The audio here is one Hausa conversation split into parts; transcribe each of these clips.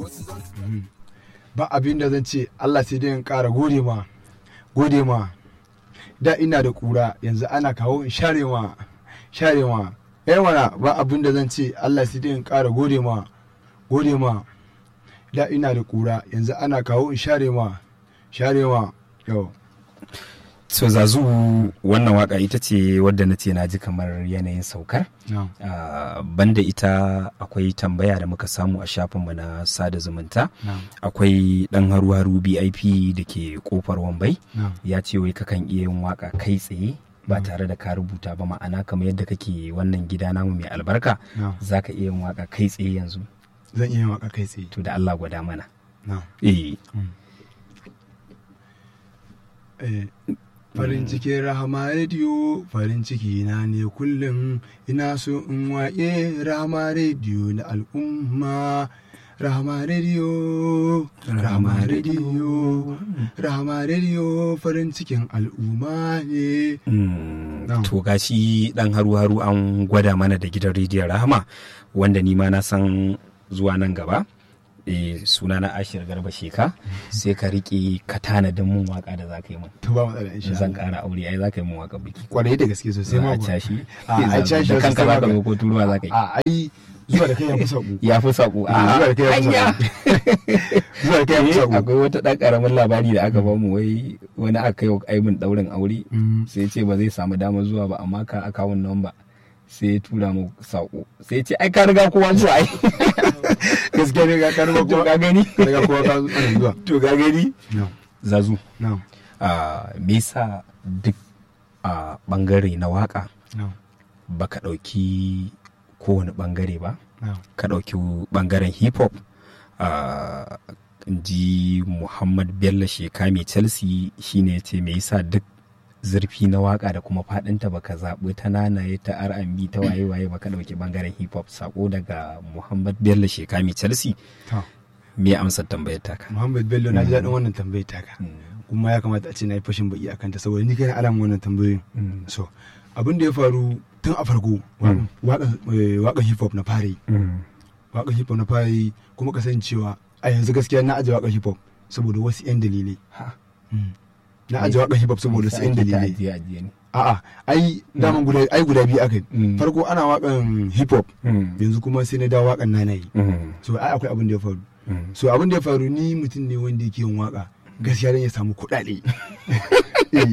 ba abin da zan ce Allah sai dai in ƙara gode ma gode ma da ina da kura yanzu ana kawo in share ma share ma mana ba abin da zan ce Allah sai dai in ƙara gode ma gode ma da ina da kura yanzu ana kawo in share ma share ma yau so zazu wannan waka ita ce wadda na ce na ji kamar yanayin saukar no. uh, banda ita akwai tambaya da muka samu a shafinmu na sada zumunta no. akwai dan haru-haru bip da ke kofar wambai no. ya ce wai kakan iya yin waka kai tsaye ba tare da ka rubuta ba ma'ana kamar yadda kake wannan gida namu mai albarka no. za ka iya yin waka kai tsaye yanzu zan iya yin waka kai tsaye to da allah gwada mana no. eh eh. farin cikin rahama rediyo farin ciki na ne kullum ina so in waƙe rahama rediyo na al'umma rahama rediyo rahama rediyo rahama rediyo farin cikin al'umma ne Mm, Na'am. to gashi dan haru-haru an gwada mana da gidan rediyon rahama wanda ni ma na san zuwa nan gaba e, suna na ashir garba sheka sai ka riƙe ka tanadin mun waka da za ka yi mun to ba matsala insha zan Allah ƙara aure ai za ka yi mun waka biki kwarai da gaske sosai za ma a kuwa. cashi a a cashi da kanka sosai za ka ma zo ko turuwa za ka yi a ai zuwa da kai ya fi sauku ya fi saƙo a zuwa da kai ya fi hanya sauku zuwa da kai ya fi Eh, sauku akwai wata ɗan ƙaramin labari da aka bamu wai wani aka yi aimin ɗaurin aure Mm. sai ce ba zai samu damar zuwa ba amma ka akawun namba sai ya tura mu saƙo sai ya ce ai ka riga kowa zuwa ai gaskiya ne ga karba to kowa ka gani ka riga kowa ka ana zuwa to ka gani no zazu no a me yasa duk a bangare na waka no baka ɗauki kowane bangare ba no ka ɗauki bangaren hip hop a ji muhammad bello sheka mai chelsea shine ce me yasa duk zurfi na waka da kuma fadinta baka zaɓi ta nanaye ta R&B ta waye waye baka ɗauki bangaren hip hop sako daga muhammad bello sheka mai chelsea to me amsar tambayar taka Muhammad Bello na ji daɗin wannan tambayar taka kuma ya kamata a ce na yi fashin baki akan ta saboda ni kai na alamun wannan tambayoyin so abin da ya faru tun a farko Mm. waƙan hip hop na fara yi waƙan hip hop na fara yi kuma kasancewa a yanzu gaskiya na aje waƙan hip hop saboda wasu 'yan dalilai Ha. Mm. na aje waƙan hip hop saboda wasu 'yan dalilai ajiye ajiye ne a'a ai daman guda ai guda biyu aka yi Mm. farko ana waƙan hip hop yanzu kuma sai na dawo waƙan nanayi so ai akwai abin da ya faru so abin da ya faru ni mutum ne wanda yake yin waka gaskiya dan ya samu kuɗaɗe Eh,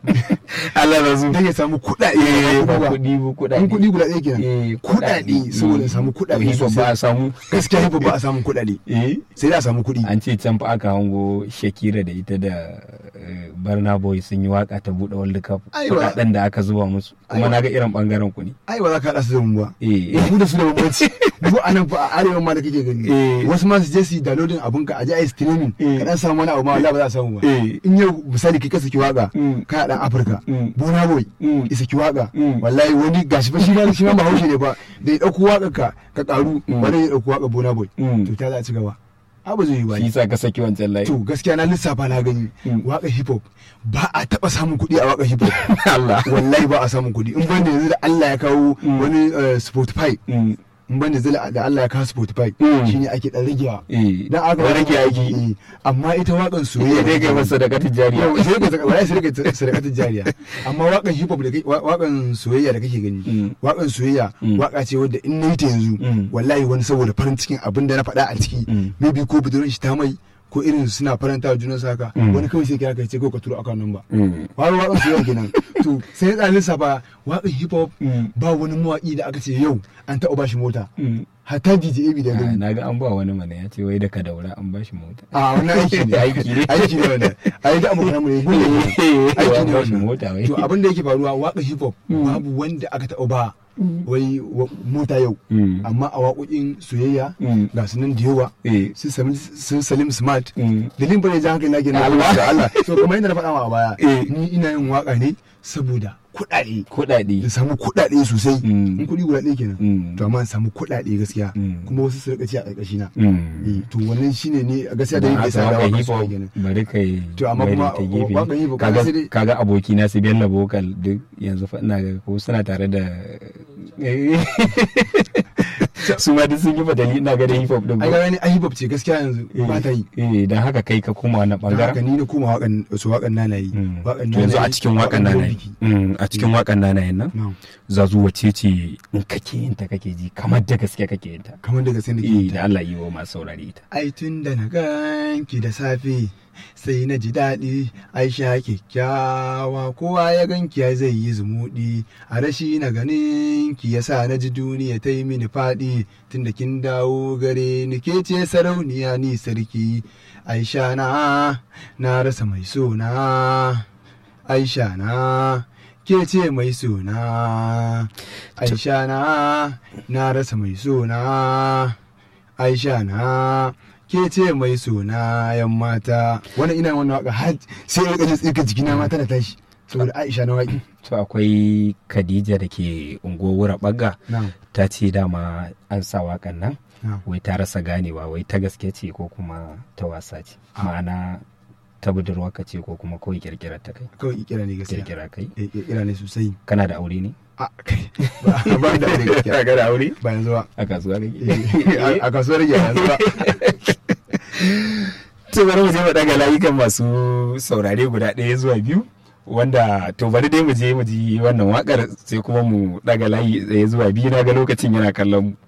Allah da su dan ya samu kuɗaɗe ba ba kuɗi ba kuɗaɗe in kuɗi guda ɗaya kenan Eh, kuɗaɗe saboda ya samu kuɗaɗe hip hop ba a samu gaskiya hip hop ba a samun kuɗaɗe eh sai da a samu kuɗi an ce can fa aka hango shakira da ita da eh, barna boy sun yi waka ta buɗe world cup Aiwa. kuɗaɗen da aka zuba musu kuma Aiwa. na ga irin bangaren ku ne ai ba za ka haɗa su da mu ba eh mu da su da bambanci mu a nan fa a arewa ma da kake gani Eh. wasu ma su je su yi downloading abun ka a je a yi streaming Eh. ka dan samu wani abu ma wallahi ba za a samu ba Eh. in yau misali kai ka saki waka Mm. kana dan afirka Mm. bona boy Mm. ya saki waka Mm. wallahi wani gashi fa shi ma shi ma bahaushe ne fa da ya dauko waka ka ka karu Mm. wani ya dauko waka bona boy Mm. to ta za a ci gaba abu zai yi ba shi sa ka saki wancan layi to gaskiya na lissafa na gani Mm. waka hip hop ba a taba samun kuɗi a waka hip hop Allah wallahi ba a samun kuɗi in banda yanzu da Allah ya kawo Mm. wani eh, Spotify Mm. in banda zai da Allah ya kawo Spotify Mm. shine ake dan ragewa eh dan aka Wani rage aiki Eh, amma ita wakan ya soyayya dai ga masa da katin jariya yau sai ka wala sai ka sadakatin jariya amma wakan hip hop da kai wa- wakan soyayya da kake gani Mm. wakan soyayya Mm. waka ce wadda in nayi ta yanzu Mm. wallahi wani saboda farin cikin abin da na faɗa a ciki Mm. maybe ko budurwar shi ta mai ko irin suna faranta wa junan saka Mm. wani kawai sai kira ka ce ko ka turo akan nan ba Mm. wani wakan soyayya kenan to sai ya lissafa wakan hip hop Mm. ba wani mawaƙi da aka ce yau an taɓa bashi mota Mm. hatta DJ Abi da Ah, gani na ga an ba wani mana ya ce wai da ka daura an bashi mota a wannan aiki ne Aiki ne. aiki ne wannan ai da abokan mu ne gudu ne aiki an ne bashi wannan mota wai to abin da yake faruwa waka hip hop Mm. babu wanda aka taɓa ba wai wa- mota yau Mm. amma a waƙoƙin soyayya Mm. ga su nan da yawa eh su Salim- su salim smart Mm. dalilin bane jan hankali na ke na Allah. da Allah so kuma yadda na faɗa ma a baya Eh. ni ina yin waka ne saboda kuɗaɗe kuɗaɗe da samu kuɗaɗe sosai Mm. in kuɗi guda ɗaya kenan Mm. to amma in samu kuɗaɗe gaskiya Mm. kuma wasu su rika ci a ƙarƙashi na Mm. Eh, to wannan shine ne a gaskiya da Don yin da haka yasa da waka waka hip hop soyayya kenan bari kai To, amma bari kuma ta gefe. wakan hip hop, kaga kaga sai dai- kaga aboki na su Bello Vocal duk yanzu fa ina ga ko suna tare da su ma duk sun yi badali ina ga da hip hop din ai ga wani ai hip hop ce gaskiya yanzu ba ta yi eh dan haka kai ka koma wannan dan haka bangaren ni na koma wakan su wakan nana yi Mm. wakan To yanzu a cikin wakan nanaye Mm, a cikin wakan nanayen nan na'am zazu wace ce in kake yin ta kake ji kamar da gaske kake yin ta kamar daga sai eh nake da Allah yi wa masu saurare ita ai tun da na ganki da safe sai na ji daɗi aisha kyakkyawa kowa ya ganki ya zai yi zumuɗi a rashi na ganin ki yasa na ji duniya ta yi mini faɗi tun da kin dawo gare ni ke ce sarauniya ni sarki aisha na na rasa mai sona aisha na ke ce mai sona aisha na na rasa mai sona aisha na ke ce mai suna yan mata wannan ina wannan waka har sai ya kaji tsirka jikina mata da tashi saboda aisha na waki to akwai Khadija da ke unguwar bagga na'am ta ce dama an sa wakan nan na'am wai ta rasa ganewa wai ta gaske ce ko kuma ta wasa ce ma'ana ta budurwarka ce ko kuma kawai kirkirar ta kai kawai kira ne gaskiya kirkira kai Eh, kira ne sosai kana da aure ne a kai ba ba da aure gaskiya ka da aure ba yanzu ba a kasuwa kake Eh, a- a kasuwar rage yanzu ba to bari mu je mu daga layukan masu saurare guda ɗaya zuwa biyu wanda to bari dai mu je mu ji wannan wakar sai kuma mu daga layi ɗaya zuwa biyu na ga lokacin yana kallon mu